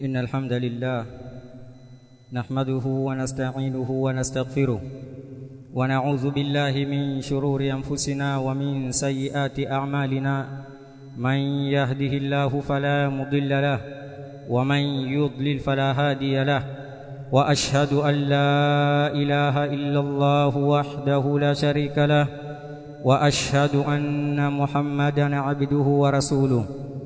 إن الحمد لله نحمده ونستعينه ونستغفره ونعوذ بالله من شرور أنفسنا ومن سيئات أعمالنا من يهده الله فلا مضل له ومن يضلل فلا هادي له وأشهد أن لا إله إلا الله وحده لا شريك له وأشهد أن محمدا عبده ورسوله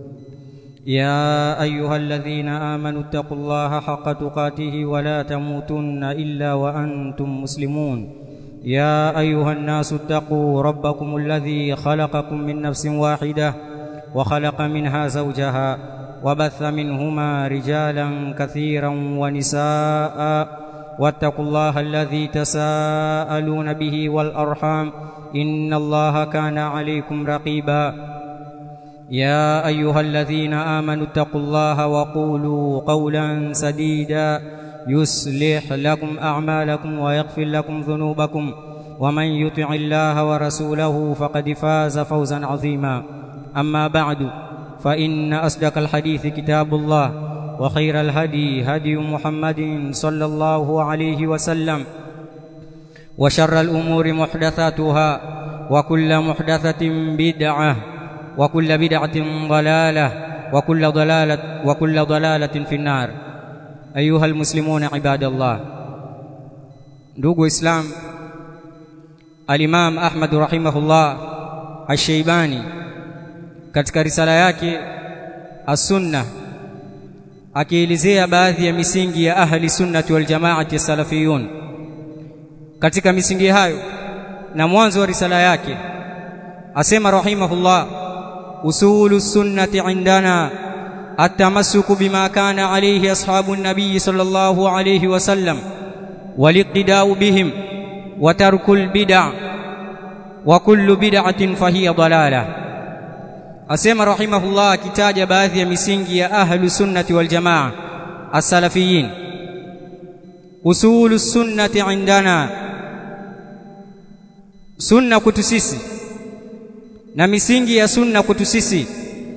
يا أيها الذين آمنوا اتقوا الله حق تقاته ولا تموتن إلا وأنتم مسلمون يا أيها الناس اتقوا ربكم الذي خلقكم من نفس واحدة وخلق منها زوجها وبث منهما رجالا كثيرا ونساء واتقوا الله الذي تساءلون به والأرحام إن الله كان عليكم رقيبا يا أيها الذين آمنوا اتقوا الله وقولوا قولا سديدا يصلح لكم أعمالكم ويغفر لكم ذنوبكم ومن يطع الله ورسوله فقد فاز فوزا عظيما أما بعد فإن أصدق الحديث كتاب الله وخير الهدي هدي محمد صلى الله عليه وسلم وشر الأمور محدثاتها وكل محدثة بدعة وكل بدعة ضلالة وكل ضلالة وكل ضلالة في النار أيها المسلمون عباد الله ndugu islam al-Imam Ahmad rahimahullah Ash-Shaybani katika risala yake As-Sunnah akielezea baadhi ya misingi ya ahli sunnati wal jamaati salafiyun katika misingi hayo na mwanzo wa risala yake asema rahimahullah usulu sunnati indana التمسك بما كان عليه أصحاب النبي صلى الله عليه وسلم والاقتداء بهم وترك البدع وكل بدعة فهي ضلالة أسمى رحمه الله كتاج باذي مسنجي أهل السنة والجماعة السلفيين أصول السنة عندنا سنة كتسيسي na misingi ya sunna kwetu sisi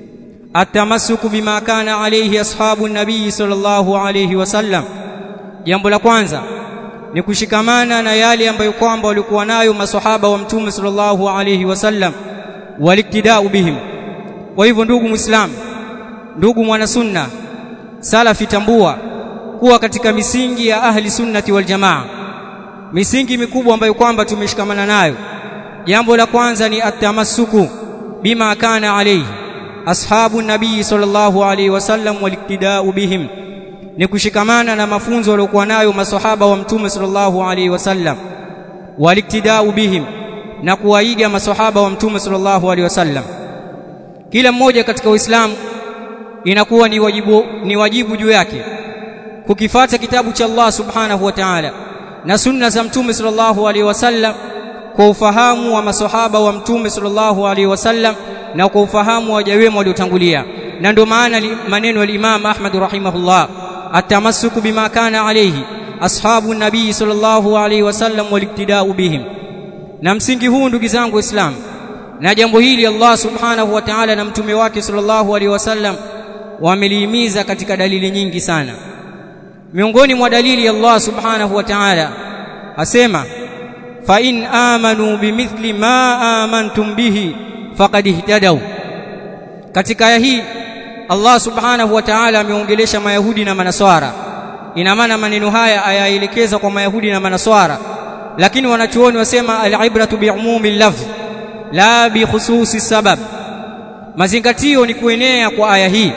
atamasuku bima kana alayhi ashabu nabii sallallahu alayhi wasallam jambo la kwanza ni kushikamana na yale ambayo kwamba walikuwa nayo maswahaba wa mtume sallallahu alayhi wasallam waliktidau bihim kwa hivyo ndugu muislam ndugu mwana sunna salafi tambua kuwa katika misingi ya ahli sunnati wal jamaa misingi mikubwa ambayo kwamba tumeshikamana nayo jambo la kwanza ni atamassuku bima kana alayhi ashabu nabii sallallahu alayhi wasallam waliktidau bihim ni kushikamana na mafunzo waliokuwa nayo maswahaba wa mtume sallallahu alayhi wasallam waliktidau bihim na kuwaiga maswahaba wa mtume sallallahu alayhi wasallam kila mmoja katika uislamu inakuwa ni wajibu ni wajibu juu yake kukifata kitabu cha Allah subhanahu wa ta'ala na sunna za mtume sallallahu alayhi wasallam kwa ufahamu wa maswahaba wa mtume sallallahu alaihi wasallam na kwa ufahamu wa jawema waliotangulia na ndio maana maneno ya Imam Ahmad rahimahullah atamassuku bima kana alayhi ashabu nabii sallallahu alaihi wasallam waliktidau bihim na msingi huu ndugu zangu waislamu na jambo hili Allah subhanahu wa ta'ala na mtume wake sallallahu alaihi wasallam wamelihimiza katika dalili nyingi sana miongoni mwa dalili Allah subhanahu wa ta'ala asema فإن آمنوا بمثل ما آمنتم به فقد اهتدوا katika aya hii Allah subhanahu wa ta'ala ameongelesha mayahudi na manaswara ina maana maneno haya ayaelekeza kwa mayahudi na manaswara lakini wanachuoni wasema al-ibratu bi'umumi lafz la bi khususi sabab mazingatio ni kuenea kwa aya hii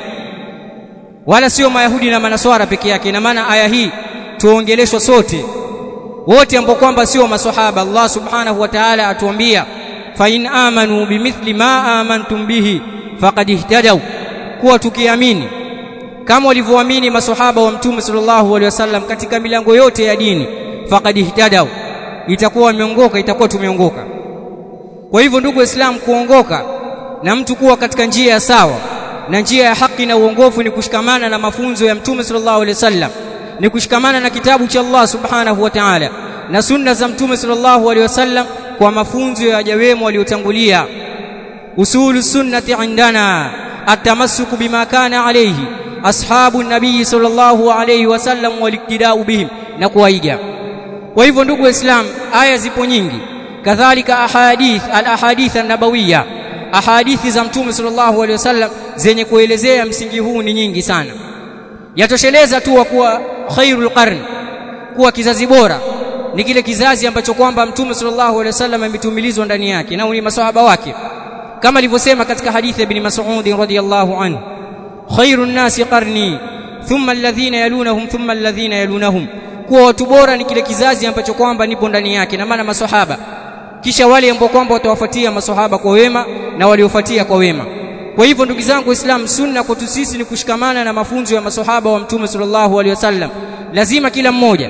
wala sio mayahudi na manaswara peke yake ina maana aya hii tuongeleshwa sote wote ambao kwamba sio maswahaba Allah subhanahu wa ta'ala atuambia fa in amanu bimithli ma amantum bihi faqad ihtadaw kuwa tukiamini kama walivyoamini maswahaba wa mtume sallallahu alaihi wasallam katika milango yote ya dini faqad ihtadaw itakuwa wameongoka itakuwa tumeongoka kwa hivyo ndugu waislamu kuongoka na mtu kuwa katika njia ya sawa na njia ya haki na uongofu ni kushikamana na mafunzo ya mtume sallallahu alaihi wasallam ni kushikamana na kitabu cha Allah subhanahu wa ta'ala na sunna za mtume sallallahu alaihi wasallam kwa mafunzo ya wajawemo waliotangulia usulu sunnati indana atamassuku bima kana alayhi ashabu nabii sallallahu alayhi wasallam waliktidau bihim na kuwaiga kwa hivyo ndugu waislamu aya zipo nyingi kadhalika ahadith al ahadith an-nabawiyya ahadithi za mtume sallallahu alaihi wasallam zenye kuelezea msingi huu ni nyingi sana yatosheleza tu wa kuwa khairul qarn kuwa kizazi bora ni kile kizazi ambacho kwamba mtume sallallahu alaihi wasallam ametumilizwa ndani yake na ni maswahaba wake kama alivyosema katika hadithi ya ibn Mas'ud radhiyallahu anhu khairun nasi qarni thumma alladhina yalunahum thumma alladhina yalunahum kuwa watu bora ni kile kizazi ambacho kwamba nipo ndani yake na maana maswahaba kisha wale ambao kwamba watawafuatia maswahaba kwa wema na waliofuatia kwa wema kwa hivyo ndugu zangu waislamu sunna kwetu sisi ni kushikamana na mafunzo ya maswahaba wa mtume sallallahu alaihi wasallam lazima kila mmoja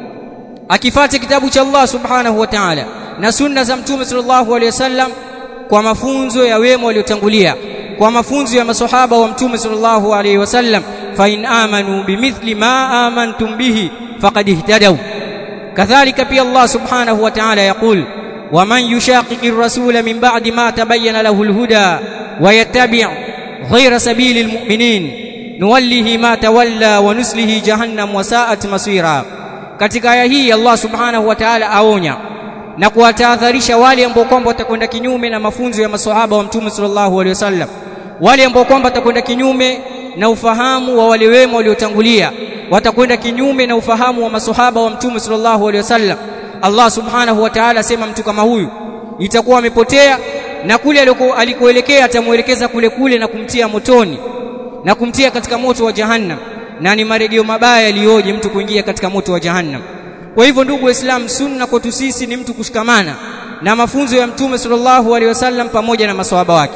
akifate kitabu cha Allah subhanahu wa ta'ala na sunna za mtume sallallahu alaihi wasallam kwa mafunzo ya wema waliotangulia kwa mafunzo ya maswahaba wa mtume sallallahu alaihi wasallam fa in amanu bimithli ma amantum bihi faqad ihtadaw kadhalika pia Allah subhanahu wa ta'ala yaqul ومن يشاقق الرسول من بعد ما تبين له الهدى ويتبع غير سبيل المؤمنين نوله ما تولى ونسله جهنم وساءت مصيرا katika aya hii Allah subhanahu wa ta'ala aonya na kuwatahadharisha wale ambao kwamba watakwenda kinyume na mafunzo ya maswahaba wa mtume sallallahu alaihi wasallam wale ambao kwamba watakwenda kinyume na ufahamu wa wale wema waliotangulia watakwenda kinyume na ufahamu wa maswahaba wa mtume sallallahu alaihi wasallam Allah subhanahu wa ta'ala asema mtu kama huyu itakuwa amepotea na kule alikoelekea atamuelekeza kule kule na kumtia motoni na kumtia katika moto wa jahannam na ni marejeo mabaya yaliyoje mtu kuingia katika moto wa jahannam kwa hivyo ndugu waislamu sunna kwetu sisi ni mtu kushikamana na mafunzo ya mtume sallallahu alaihi wasallam pamoja na maswahaba wake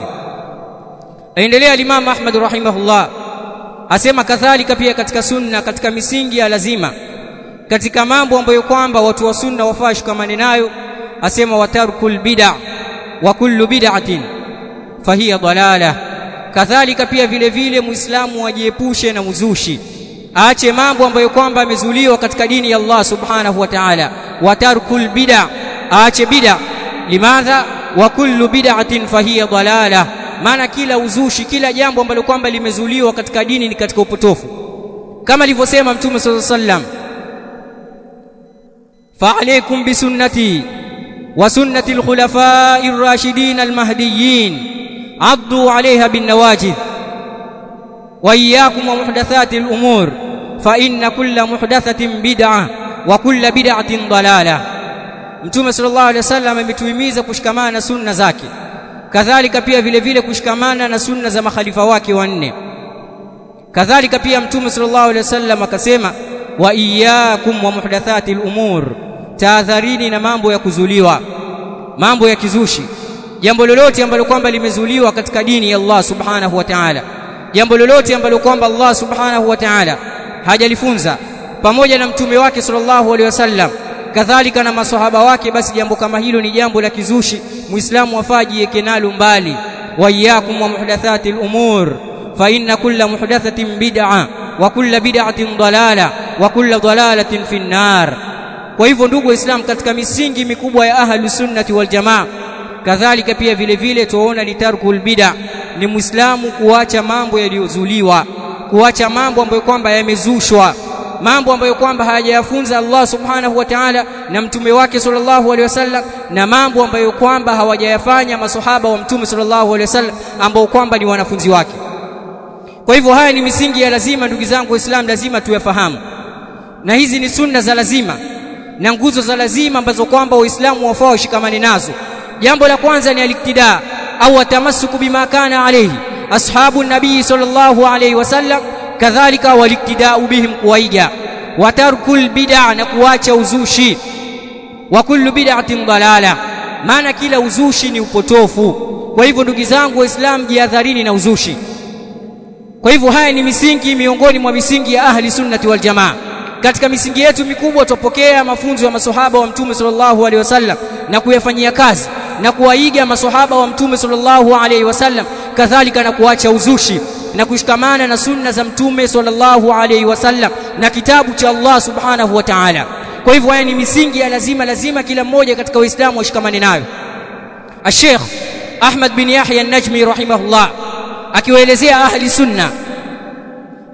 aendelea Imam Ahmad rahimahullah asema kadhalika pia katika sunna katika misingi ya lazima katika mambo ambayo kwamba watu wa sunna wafaa shikamane nayo asema watarkul bid'a wa kullu bid'atin fahiya dalala kadhalika pia vile vile muislamu ajiepushe na uzushi aache mambo ambayo kwamba amezuliwa katika dini ya Allah subhanahu wa ta'ala watarkul bid'a aache bid'a limadha wa kullu bid'atin fahiya dalala maana kila uzushi kila jambo ambalo kwamba limezuliwa katika dini ni katika upotofu kama alivyosema mtume sallallahu alaihi wasallam فعليكم بسنتي وسنة الخلفاء الراشدين المهديين عضوا عليها بالنواجذ وإياكم ومحدثات الأمور فإن كل محدثة بدعة وكل بدعة ضلالة Mtume sallallahu alaihi wasallam ametuhimiza kushikamana na sunna zake kadhalika pia vile vile kushikamana na sunna za makhalifa wake wanne kadhalika pia Mtume sallallahu alaihi wasallam akasema wa iyyakum wa muhdathati al-umur tahadharini na mambo ya kuzuliwa mambo ya kizushi jambo lolote ambalo kwamba limezuliwa katika dini ya Allah subhanahu wa ta'ala jambo lolote ambalo kwamba Allah subhanahu wa ta'ala hajalifunza pamoja na mtume wake sallallahu alaihi wasallam kadhalika na maswahaba wake basi jambo kama hilo ni jambo la kizushi muislamu afaji nalo mbali wa iyyakum wa muhdathati al-umur fa inna kulla muhdathatin bid'a wa kulla bid'atin dalala wa kulla dalalatin fi nar kwa hivyo ndugu waislamu katika misingi mikubwa ya ahlu sunnati wal jamaa kadhalika pia vile vile tuona ni tarkul bid'a ni muislamu kuacha mambo yaliyozuliwa kuacha mambo ambayo kwamba yamezushwa mambo ambayo kwamba hayajayafunza Allah subhanahu wa ta'ala na mtume wake sallallahu alaihi wasallam na mambo ambayo kwamba hawajayafanya maswahaba wa mtume sallallahu alaihi wasallam ambao kwamba ni wanafunzi wake kwa hivyo haya ni misingi ya lazima ndugu zangu waislamu lazima tuyafahamu na hizi ni sunna za lazima na nguzo za lazima ambazo kwamba waislamu wafaa washikamane nazo jambo la kwanza ni aliktida au atamassuku bima kana alayhi ashabu nabii sallallahu alayhi wasallam kadhalika waliktidau bihim kuwaiga watarkul bid'a na kuacha uzushi wa kullu bid'atin dalala maana kila uzushi ni upotofu kwa hivyo ndugu zangu waislamu jihadharini na uzushi kwa hivyo haya ni misingi miongoni mwa misingi ya ahli sunnati wal jamaa katika misingi yetu mikubwa tupokea mafunzo ya maswahaba wa mtume sallallahu alaihi wasallam na kuyafanyia kazi na kuwaiga maswahaba wa mtume sallallahu alaihi wasallam kadhalika na kuacha uzushi na kushikamana na sunna za mtume sallallahu alaihi wasallam na kitabu cha Allah subhanahu wa ta'ala kwa hivyo haya ni misingi ya lazima lazima kila mmoja katika uislamu washikamane nayo Sheikh Ahmad bin Yahya an-Najmi rahimahullah akiwaelezea ahli sunna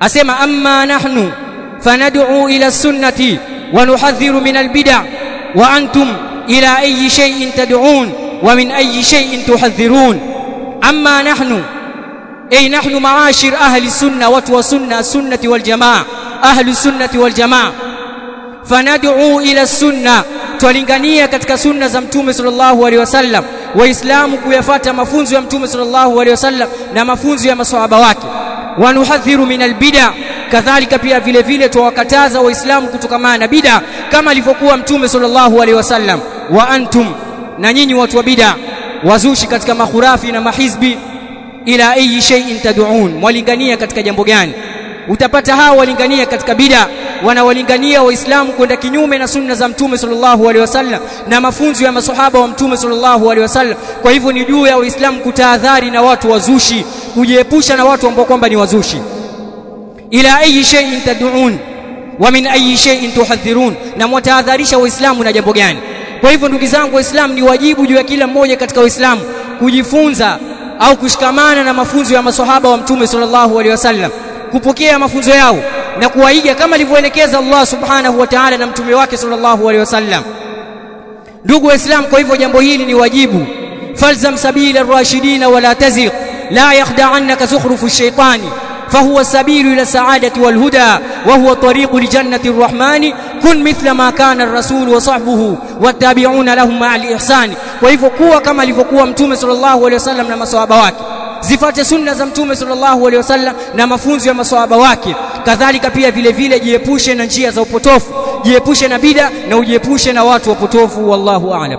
asema amma nahnu fanad'u ila sunnati wa nuhadhiru min albid'a wa antum ila ayyi shay'in tad'un wa min ayyi shay'in tuhadhirun amma nahnu ay nahnu ma'ashir ahli sunna watu wa sunna sunnati wal jamaa ahli sunnati wal jamaa fanad'u ila sunna twalingania katika sunna za mtume sallallahu alaihi wasallam waislamu kuyafata mafunzo ya mtume sallallahu alaihi wasallam na mafunzo ya maswahaba wake wanuhadhiru min albid'a kadhalika pia vile vile tuwakataza waislamu kutokamana na bid'a kama alivyokuwa mtume sallallahu alaihi wasallam wa antum na nyinyi watu wa bid'a wazushi katika makhurafi na mahizbi ila ayi shay'in tad'un mwalingania katika jambo gani utapata hawa walingania katika bid'a wanawalingania waislamu kwenda kinyume na sunna za mtume sallallahu alaihi wasallam na mafunzo ya masahaba wa mtume sallallahu alaihi wasallam kwa hivyo ni juu ya waislamu kutahadhari na watu wazushi kujiepusha na watu ambao kwamba ni wazushi ila ayi shay'in tad'un wa min ayi shay'in tuhadhirun na mwatahadharisha waislamu na jambo gani kwa hivyo ndugu zangu waislamu ni wajibu juu ya kila mmoja katika waislamu kujifunza au kushikamana na mafunzo ya masahaba wa mtume sallallahu alaihi wasallam kupokea mafunzo yao na kuwaiga kama alivyoelekeza Allah subhanahu wa ta'ala na mtume wake sallallahu alaihi wasallam ndugu waislamu kwa hivyo jambo hili ni wajibu falzam sabila ar-rashidina wala taziq la yakhda'annaka zukhrufu ash-shaytani فهو السبيل إلى السعادة والهدى وهو طريق لجنة الرحمن كن مثل ما كان الرسول وصحبه والتابعون لهم مع الإحسان وهو كوا كما لفقوا متوم صلى الله عليه وسلم na maswahaba wake zifate sunna za mtume sallallahu alaihi wasallam na mafunzo ya maswahaba wake kadhalika pia vile vile jiepushe na njia za upotofu jiepushe na bida na ujiepushe na watu wapotofu wallahu a'lam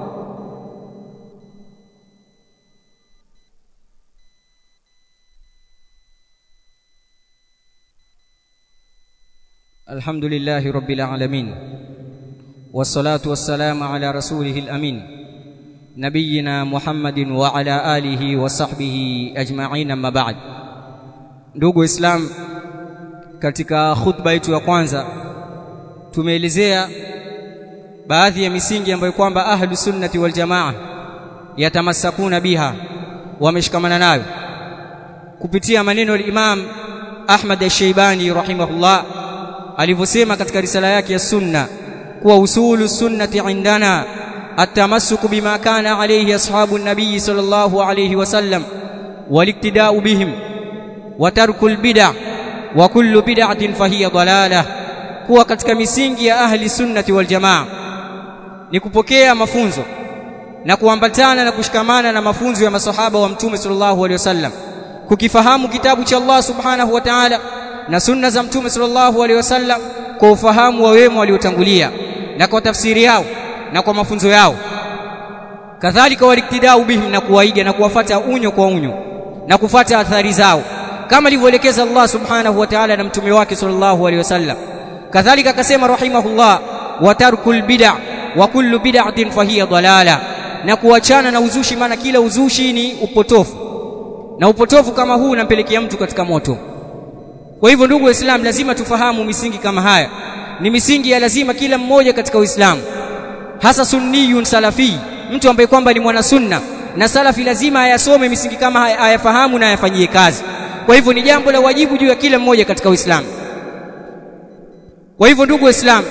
الحمد لله رب العالمين والصلاة والسلام على رسوله الأمين نبينا محمد وعلى آله وصحبه أجمعين أما بعد ndugu islam katika khutba yetu ya kwanza tumeelezea baadhi ya misingi ambayo kwamba ahlu sunnati wal jamaa yatamasakuna biha wameshikamana nayo kupitia maneno ya Imam Ahmad al-Shaybani rahimahullah alivyosema katika risala yake ya sunna kuwa usulu sunnati indana التمسك بما كان عليه أصحاب النبي صلى الله عليه وسلم والاقتداء بهم وترك البدع وكل بدعة فهي ضلالة kuwa katika misingi ya ahli sunnati wal jamaa ni kupokea mafunzo na kuambatana na kushikamana na mafunzo ya masahaba wa mtume sallallahu alaihi wasallam kukifahamu kitabu cha Allah subhanahu wa ta'ala na sunna za mtume sallallahu alaihi wasallam kwa ufahamu wa wema waliotangulia na kwa tafsiri yao na kwa mafunzo yao kadhalika waliktidau bihim na kuwaiga na kuwafata unyo kwa unyo na kufata athari zao kama alivyoelekeza Allah subhanahu wa ta'ala na mtume wake sallallahu alaihi wasallam kadhalika akasema rahimahullah wa tarkul bid'a wa kullu bid'atin fahiya dalala na kuachana na uzushi maana kila uzushi ni upotofu na upotofu kama huu unampelekea mtu katika moto kwa hivyo ndugu waislamu lazima tufahamu misingi kama haya ni misingi ya lazima kila mmoja katika uislamu hasa sunniyun salafi mtu ambaye kwamba ni mwana sunna na salafi lazima ayasome misingi kama haya ayafahamu na ayafanyie kazi kwa hivyo ni jambo la wajibu juu ya kila mmoja katika uislamu kwa hivyo ndugu waislamu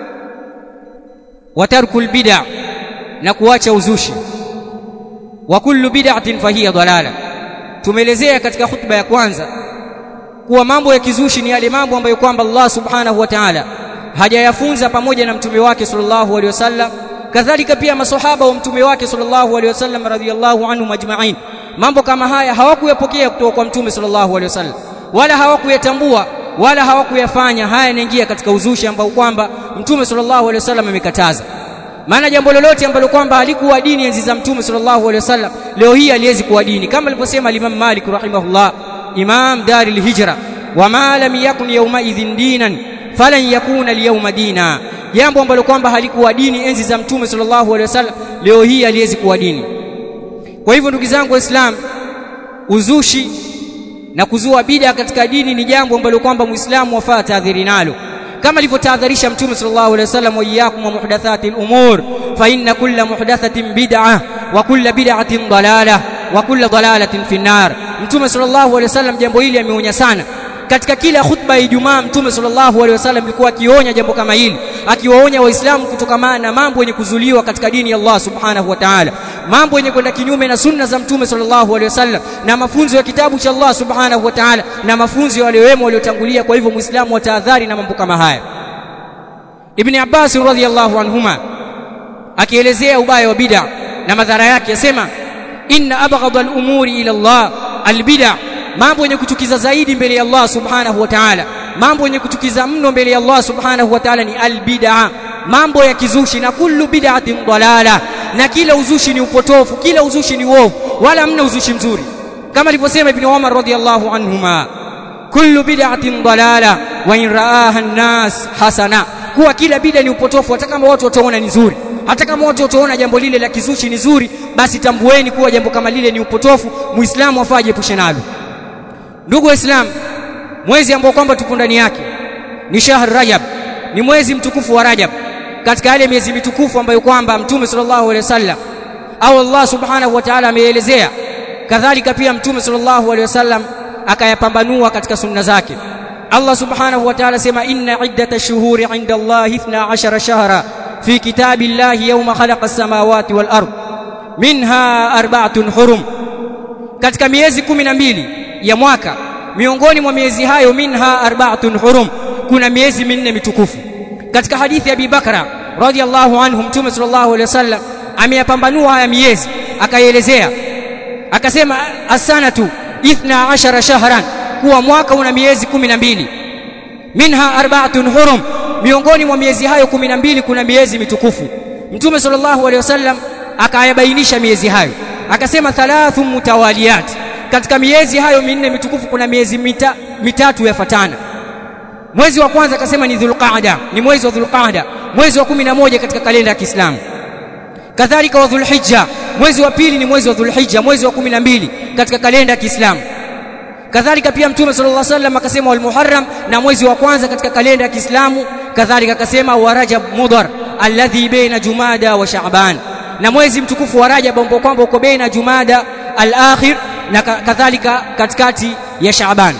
watarkul bid'a na kuacha uzushi wa kullu bid'atin fahiya dalala tumeelezea katika khutba ya kwanza kuwa mambo ya kizushi ni yale mambo ambayo kwamba Allah subhanahu wa ta'ala hajayafunza pamoja na mtume wake sallallahu alaihi wasallam kadhalika pia maswahaba wa mtume wake sallallahu alaihi wasallam radhiyallahu anhum majma'in mambo kama haya hawakuyapokea kutoka kwa mtume sallallahu alaihi wasallam wala hawakuyatambua wala hawakuyafanya haya yanaingia katika uzushi ambao kwamba mtume sallallahu alaihi wasallam amekataza maana jambo lolote ambalo kwamba halikuwa dini enzi za mtume sallallahu alaihi wasallam leo hii aliwezi kuwa dini kama alivyosema Imam Malik rahimahullah imam daril hijra wama lam yakun yawma idhin dinan falan yakuna liyawma dina jambo ambalo kwamba halikuwa dini enzi za mtume sallallahu alaihi wasallam leo hii aliwezi kuwa dini kwa hivyo ndugu zangu waislamu uzushi na kuzua bid'a katika dini ni jambo ambalo kwamba muislamu wafaa tahadhari nalo kama alivyotahadharisha mtume sallallahu alaihi wasallam wa iyyakum wa muhdathati al-umur fa inna kulla muhdathatin bid'ah wa kulla bid'atin dalalah wa kulla dalalatin fi nar mtume sallallahu alaihi wasallam jambo hili ameonya sana katika kila khutba ya Ijumaa Mtume sallallahu alaihi wasallam alikuwa akionya jambo kama hili akiwaonya waislamu kutokamana na mambo yenye kuzuliwa katika dini ya Allah subhanahu wa ta'ala mambo yenye kwenda kinyume na sunna za Mtume sallallahu alaihi wasallam na mafunzo ya kitabu cha Allah subhanahu wa ta'ala na mafunzo ya wale wema waliotangulia kwa hivyo muislamu atahadhari na mambo kama haya Ibn Abbas radhiyallahu anhuma akielezea ubaya wa bid'a na madhara yake yasema inna abghadha al-umuri ila Allah al-bid'a mambo yenye kuchukiza zaidi mbele ya Allah subhanahu wa ta'ala mambo yenye kuchukiza mno mbele ya Allah subhanahu wa ta'ala ni al-bid'a mambo ya kizushi na kullu bid'atin dalala na kila uzushi ni upotofu kila uzushi ni uovu wala mna uzushi mzuri kama alivyosema ibn Umar radhiyallahu anhuma kullu bid'atin dalala wa in ra'aha an-nas hasana kuwa kila bid'a ni upotofu hata kama watu wataona ni nzuri hata kama watu wataona jambo lile la kizushi ni zuri basi tambueni kuwa jambo kama lile ni upotofu muislamu afaa jiepushe nalo ndugu waislamu mwezi ambao kwamba tupo ndani yake ni shahr rajab ni mwezi mtukufu wa rajab katika yale miezi mitukufu ambayo kwamba mtume sallallahu alaihi wasallam au Allah subhanahu wa ta'ala ameelezea kadhalika pia mtume sallallahu alaihi wasallam akayapambanua katika sunna zake Allah subhanahu wa ta'ala sema inna iddata shuhuri inda Allah 12 shahra fi kitabillahi yawma khalaqa as-samawati wal ard minha arba'atun hurum katika miezi 12 ya mwaka miongoni mwa miezi hayo minha arba'atun hurum kuna miezi minne mitukufu katika hadithi ya Abi Bakra radhiallahu anhu mtume sallallahu alaihi wasallam ameyapambanua haya miezi akaielezea akasema asanatu 12 shahran kuwa mwaka una miezi 12 minha arba'atun hurum miongoni mwa miezi hayo 12 kuna miezi mitukufu mtume sallallahu alaihi wasallam akayabainisha miezi hayo akasema thalathu mutawaliyat katika miezi hayo minne mitukufu kuna miezi mita, mitatu yafatana mwezi wa kwanza akasema ni dhulqaada ni mwezi wa dhulqaada mwezi wa 11 katika kalenda ya Kiislamu kadhalika wa dhulhijja mwezi wa pili ni mwezi wa dhulhijja mwezi wa 12 katika kalenda ya Kiislamu kadhalika pia mtume sallallahu alaihi wasallam akasema wal muharram na mwezi wa kwanza katika kalenda ya Kiislamu kadhalika akasema wa rajab mudhar alladhi baina jumada wa sha'ban na mwezi mtukufu wa rajab ambao kwamba uko baina jumada al-akhir na kadhalika katikati ya sha'ban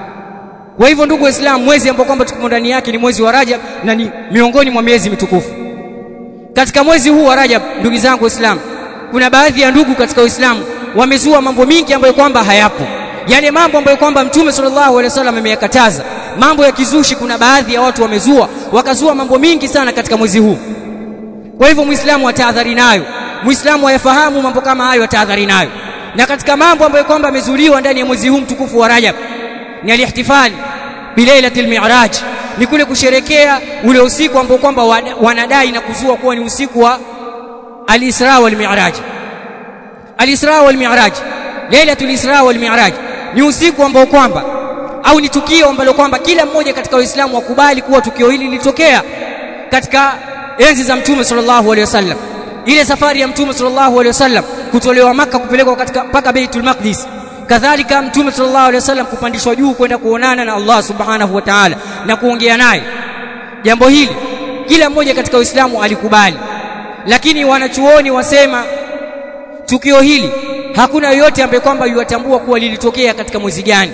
kwa hivyo ndugu waislamu mwezi ambao kwamba tuko ndani yake ni mwezi wa rajab na ni miongoni mwa miezi mitukufu katika mwezi huu wa rajab ndugu zangu waislamu kuna baadhi ya ndugu katika uislamu wamezua mambo mingi ambayo kwamba hayapo yale mambo ambayo kwamba mtume sallallahu alaihi wasallam ameyakataza mambo ya kizushi kuna baadhi ya watu wamezua wakazua mambo mingi sana katika mwezi huu kwa hivyo muislamu atahadhari nayo muislamu ayafahamu mambo kama hayo atahadhari nayo na katika mambo ambayo kwamba yamezuliwa ndani ya mwezi huu mtukufu wa Rajab ni alihtifali bilailatil mi'raj ni kule kusherekea ule usiku ambao kwamba wanadai na kuzua kuwa ni usiku wa al-Isra wal Mi'raj al-Isra wal Mi'raj lailatul Isra wal Mi'raj ni usiku ambao kwamba au ni tukio ambalo kwamba kila mmoja katika waislamu wakubali kuwa tukio hili lilitokea katika enzi za mtume sallallahu alaihi wasallam ile safari ya mtume sallallahu alaihi wasallam kutolewa maka kupelekwa katika mpaka Baitul Maqdis kadhalika mtume sallallahu alaihi wasallam kupandishwa juu kwenda kuonana na Allah subhanahu wa ta'ala na kuongea naye jambo hili kila mmoja katika Uislamu alikubali lakini wanachuoni wasema tukio hili hakuna yoyote ambaye kwamba yuwatambua kuwa lilitokea katika mwezi gani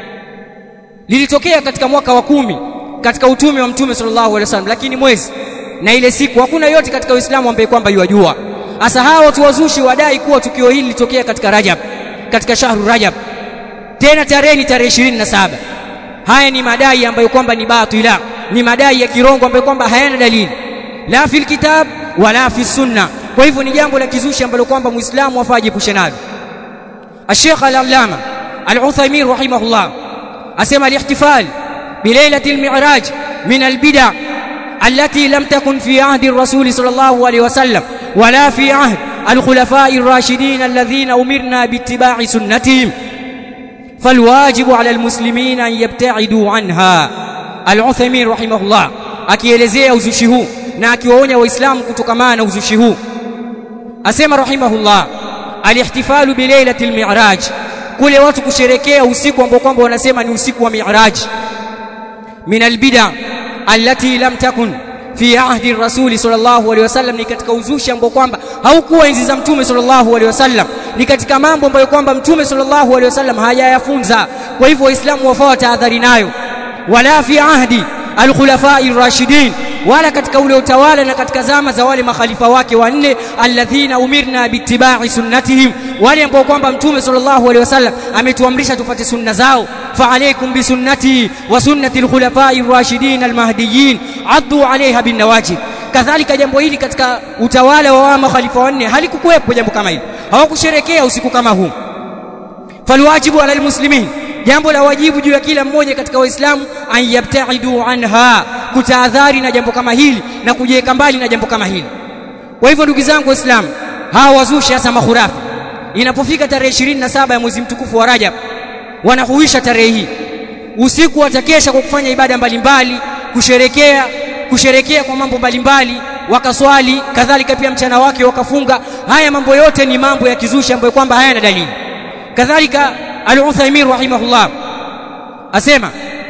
lilitokea katika mwaka wa kumi katika utume wa mtume sallallahu alaihi wasallam lakini mwezi na ile siku hakuna yote katika Uislamu ambaye kwamba yuwajua hasa hawa watu wazushi wadai kuwa tukio hili lilitokea katika Rajab katika shahru Rajab tena tarehe ni tarehe 27 haya ni madai ambayo kwamba ni batila ni madai ya kirongo ambayo kwamba hayana dalili la fil kitab wala fi sunna kwa hivyo ni jambo la kizushi ambalo kwamba muislamu afaa ajepushe nalo الشيخ العلامة العثيمين رحمه الله أسمى الاحتفال بليلة المعراج من البدع التي لم تكن في عهد الرسول صلى الله عليه وسلم ولا في عهد الخلفاء الراشدين الذين أمرنا باتباع سنتهم فالواجب على المسلمين أن يبتعدوا عنها العثيمين رحمه الله akielezea uzushi huu na akiwaonya waislamu kutokamana na uzushi huu asema rahimahullah alihtifalu bilailatil mi'raj kule watu kusherekea usiku ambao kwamba wanasema ni usiku wa mi'raj min albid'a allati lam takun fi ahdi rasuli sallallahu alaihi wasallam ni katika uzushi ambao kwamba haukuwa enzi za mtume sallallahu alaihi wasallam ni katika mambo ambayo kwamba mtume sallallahu alaihi wasallam hajayafunza kwa hivyo waislamu wafaa tahadhari nayo wala fi ahdi alkhulafai rashidin wala katika ule utawala na katika zama za wale makhalifa wake wanne alladhina umirna biittibai sunnatihim wale ambao kwamba mtume sallallahu alaihi wasallam ametuamrisha tupate sunna zao fa alaykum bi sunnati wa sunnati alkhulafai rashidin almahdiyin addu alaiha bin nawajib kadhalika jambo hili katika utawala wa makhalifa wanne halikukuwepo jambo kama hili hawakusherekea usiku kama huu falwajibu ala almuslimin jambo la wajibu juu ya kila mmoja katika waislamu an yabtaidu anha kutahadhari na jambo kama hili na kujiweka mbali na jambo kama hili kwa hivyo ndugu zangu waislamu hawa wazushi hasa mahurafi inapofika tarehe 27 ya mwezi mtukufu wa Rajab wanahuisha tarehe hii usiku watakesha kwa kufanya ibada mbalimbali kusherekea kusherekea kwa mambo mbalimbali wakaswali kadhalika pia mchana wake wakafunga haya mambo yote ni mambo ya kizushi ambayo kwamba hayana dalili kadhalika al-Uthaymeen rahimahullah asema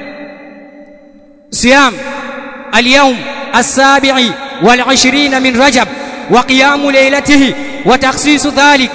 siyam al-yawm as-sabi'i wal-20 min Rajab wa qiyam laylatihi wa takhsis dhalik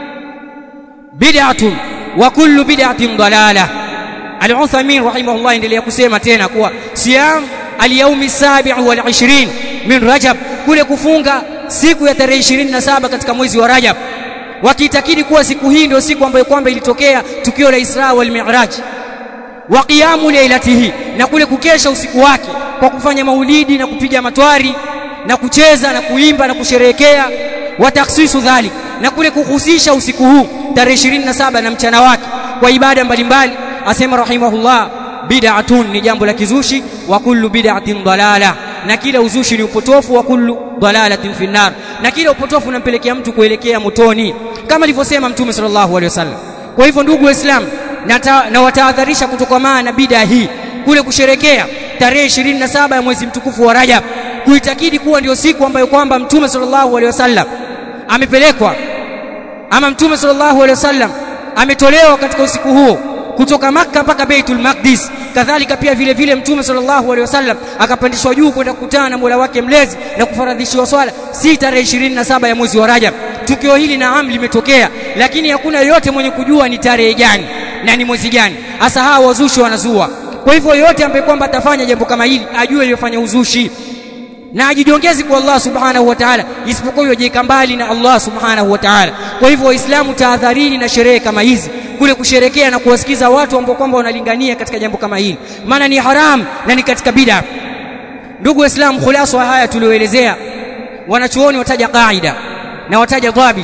bid'atun wa kullu bid'atin dalalah al-Uthaymeen rahimahullah endelea kusema tena kuwa siyam al-yawm as-sabi' wal-20 min Rajab kule kufunga siku ya tarehe 27 katika mwezi wa Rajab wakiitakidi kuwa siku hii ndio siku ambayo kwamba ilitokea tukio la Isra wal Mi'raj wa qiyamu lailatihi na kule kukesha usiku wake kwa kufanya maulidi na kupiga matwari na kucheza na kuimba na kusherehekea wa takhsisu dhalik na kule kuhusisha usiku huu tarehe 27 na mchana wake kwa ibada mbalimbali asema rahimahullah bid'atun ni jambo la kizushi wa kullu bid'atin dalala na kila uzushi ni upotofu wa kullu dalalatin fi nar na kila upotofu unampelekea mtu kuelekea motoni kama alivyosema mtume sallallahu alaihi wasallam kwa hivyo ndugu waislamu na, na watahadharisha kutokamana na bid'a hii kule kusherekea tarehe 27 ya mwezi mtukufu wa Rajab kuitakidi kuwa ndio siku ambayo kwamba mtume sallallahu alaihi wasallam amepelekwa ama mtume sallallahu alaihi wasallam ametolewa katika usiku huo kutoka Makka mpaka Baitul Maqdis kadhalika pia vile vile mtume sallallahu alaihi wasallam akapandishwa juu kwenda kukutana na Mola wake mlezi na kufaradhishiwa swala si tarehe 27 ya mwezi wa Rajab tukio hili naam limetokea lakini hakuna yoyote mwenye kujua ni tarehe gani na ni mwezi gani hasa hawa wazushi wanazua kwa hivyo yote ambaye kwamba atafanya jambo kama hili ajue yofanya uzushi na ajijongezi kwa Allah subhanahu wa ta'ala isipokuwa yojiweka mbali na Allah subhanahu wa ta'ala kwa hivyo waislamu tahadharini na sherehe kama hizi kule kusherekea na kuwasikiza watu ambao kwamba wanalingania katika jambo kama hili maana ni haram na ni katika bid'a ndugu waislamu khulasa haya tulioelezea wanachuoni wataja qaida na wataja dhabit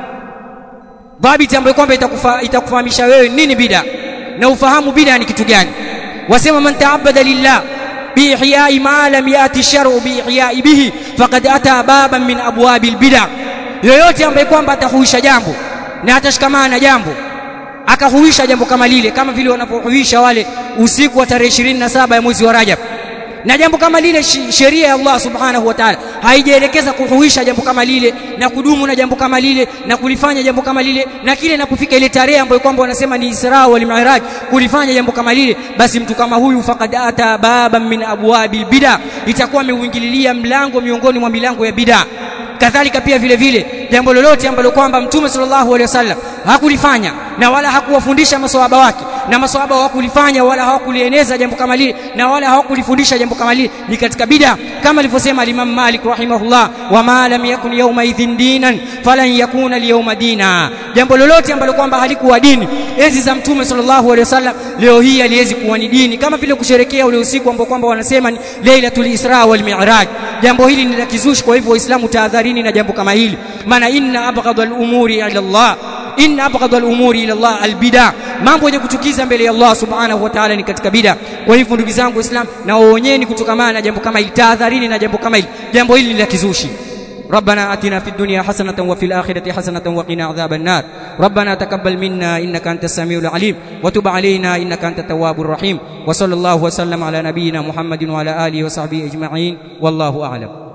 dhabit ambayo kwamba itakufa, itakufahamisha wewe nini bid'a na ufahamu bid'a ni kitu gani wasema man ta'abbada lillah biihyai ma lam yati shar'u biihyai bihi faqad ata baban min abwabil bid'a yoyote ambaye kwamba atahuisha jambo na atashikamana na jambo akahuisha jambo kama lile kama vile wanapohuisha wale usiku wa tarehe 27 ya mwezi wa Rajab na jambo kama lile sheria ya Allah subhanahu wa ta'ala haijaelekeza kuhuisha jambo kama lile na kudumu na jambo kama lile na kulifanya jambo kama lile na kile na kufika ile tarehe ambayo kwamba wanasema ni Isra wal Mi'raj kulifanya jambo kama lile basi mtu kama huyu faqad ata baban min abwabil bid'a itakuwa ameuingililia mlango miongoni mwa milango ya bid'a kadhalika pia vile vile jambo lolote ambalo kwamba mtume sallallahu alaihi wasallam hakulifanya na wala hakuwafundisha maswahaba wake na maswahaba hawakulifanya wala hawakulieneza jambo kama lile na wala hawakulifundisha jambo kama lile ni katika bid'a kama alivyosema al-Imam Malik rahimahullah wa ma lam yakun yawma idhin dinan falan yakuna al-yawma dina jambo lolote ambalo kwamba halikuwa dini enzi za mtume sallallahu alaihi wasallam leo hii aliwezi kuwa ni dini kama vile kusherekea ule usiku ambao kwamba wanasema ni Lailatul Isra wal Mi'raj jambo hili ni la kizushi kwa hivyo waislamu tahadharini na jambo kama hili maana inna abghadha al-umuri ila Allah inna abghadha al-umuri ila Allah al-bid'a mambo yenye kuchukiza mbele ya Allah subhanahu wa ta'ala ni katika bid'a kwa hivyo ndugu zangu waislamu na waonyeni kutokamana na jambo kama hili tahadharini na jambo kama hili jambo hili ni la kizushi ربنا آتنا في الدنيا حسنة وفي الآخرة حسنة وقنا عذاب النار ربنا تقبل منا إنك أنت السميع العليم وتب علينا إنك أنت التواب الرحيم وصلى الله وسلم على نبينا محمد وعلى آله وصحبه أجمعين والله أعلم